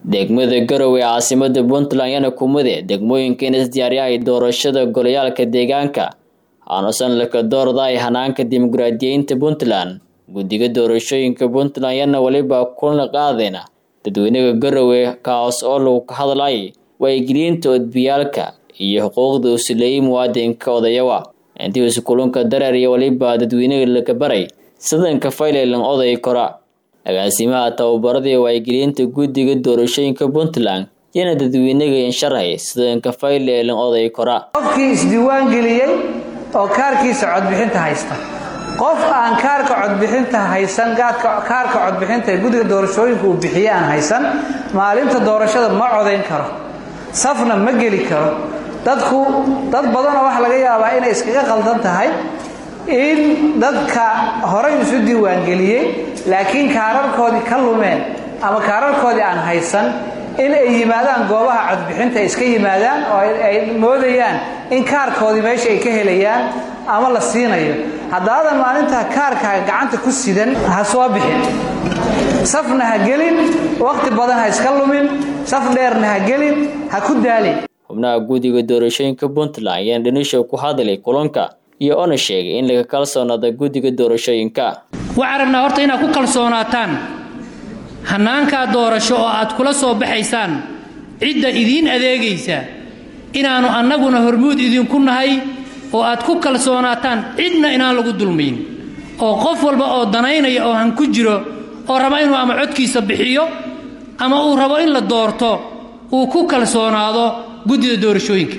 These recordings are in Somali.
degmada garowe ee caasimada puntland yana kumide degmooyinka in isdiyaaryahay doorashada golayaalka deegaanka aanusan laka doordaay hanaanka dimuqraadiyeynta puntland guddiga doorashooyinka puntland yana weliba kulna qaadeen dadweynaha garowe kaas oo lagu ka hadlay waygelinta odbiyaalka iyo xuquuqda uu sileeyey muwaadinka odayawa intii usi kulunka dareer iyo weliba dadweynaha laka baray sidanka faylaylan oday kora agaasimaha tababaradii waygelinta guddiga doorashooyinka puntland yana dadweynaga insharhay sidanka faylaylan oday kora qofkii isdiiwaan geliyey oo kaarkiisa codbixinta haysta qof aan kaarka codbixinta haysan kaarka codbixinta ee guddiga doorashooyinka uu bixiye aan haysan maalinta doorashada ma codayn karo safna ma geli karo dadku dad badanoo waxa laga yaabaa inay iskaga qaldan tahay in dadka horay isu diiwaangeliyey laakiin kaararkoodii ka lumeen ama kaararkoodii aan haysan in ay yimaadaan goobaha codbixinta ay iska yimaadaan oo ay moodayaan in kaarkoodii meesha ay ka helayaan ama la siinayo haddaadan maalintaa kaarkaaga gacanta ku sidan ha soo bixin safna ha gelin wakhti badan ha iska lumin saf dheerna ha gelin ha ku daalin xubnaha guddiga doorashooyinka puntland ayaan dhanisho ku hadlay kulanka iyo ona sheegay in laga kalsoonaada guddiga doorashooyinka waxaan rabnaa horta inaad ku kalsoonaataan hannaankaa doorasho oo aad kula soo baxaysaan cidda idiin adeegaysa inaannu annaguna hormuud idinku nahay oo aad ku kalsoonaataan cidna inaan lagu dulmayn oo qof walba oo danaynaya oo han ku jiro oo raba inuu ama codkiisa bixiyo ama uu rabo in la doorto uu ku kalsoonaado guddida doorashooyinka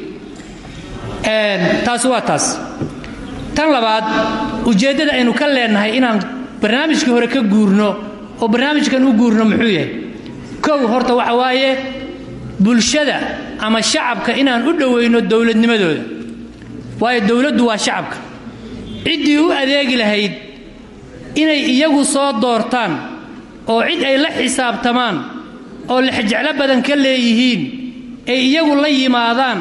taasi waa taas tan labaad ujeeddada aynu ka leennahay inaan barnaamijkii hore ka guurno oo barnaamijkan u guurno muxuu yahay kow horta waxa waaye bulshada ama shacabka inaan u dhowayno dowladnimadooda waayo dowladdu waa shacabka ciddii u adeegi lahayd inay iyagu soo doortaan oo cid ay la xisaabtamaan oo lexjeclo badan ka leeyihiin ay iyagu la yimaadaan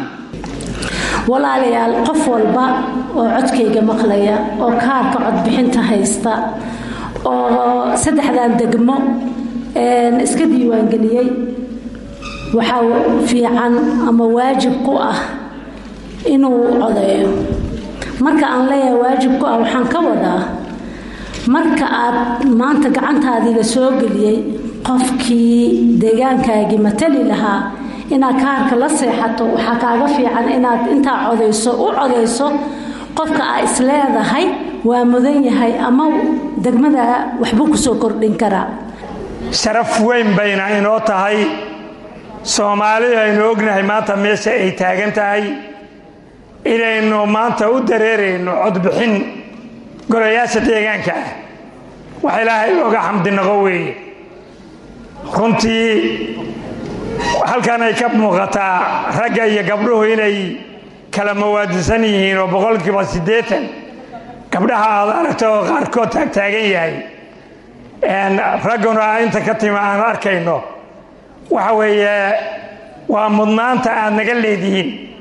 walaalayaal qof walba oo codkayga maqlaya oo kaarka codbixinta haysta oo saddexdan degmo iska diiwaangeliyey waxaa fiican ama waajib ku ah inuu codeeyo marka aan leeyahay waajib ku ah waxaan ka wadaa marka aad maanta gacantaadii la soo geliyey qofkii deegaankaagii matali lahaa inaad kaarka la seexato waxaa kaaga fiican inaad intaa codayso u codayso qofka aa isleedahay waa mudan yahay ama degmada waxbuu kusoo kordhin karaa sharaf weyn bayna inoo tahay soomaalidu aynu ognahay maanta meesha ay taagan tahay inaynu maanta u dareerayno codbixin golayaasha deegaanka ah wax ilaahay looga xamdinaqo weeye runtii halkan ay ka muuqataa ragga iyo gabdhuhu inay kala mawaadisan yihiin oo boqolkiiba siddeetan gabdhaha aad aragto oo qaarkood taagtaagan yahay ragguna inta ka tima aan arkayno waxa weeye waa mudnaanta aad naga leedihiin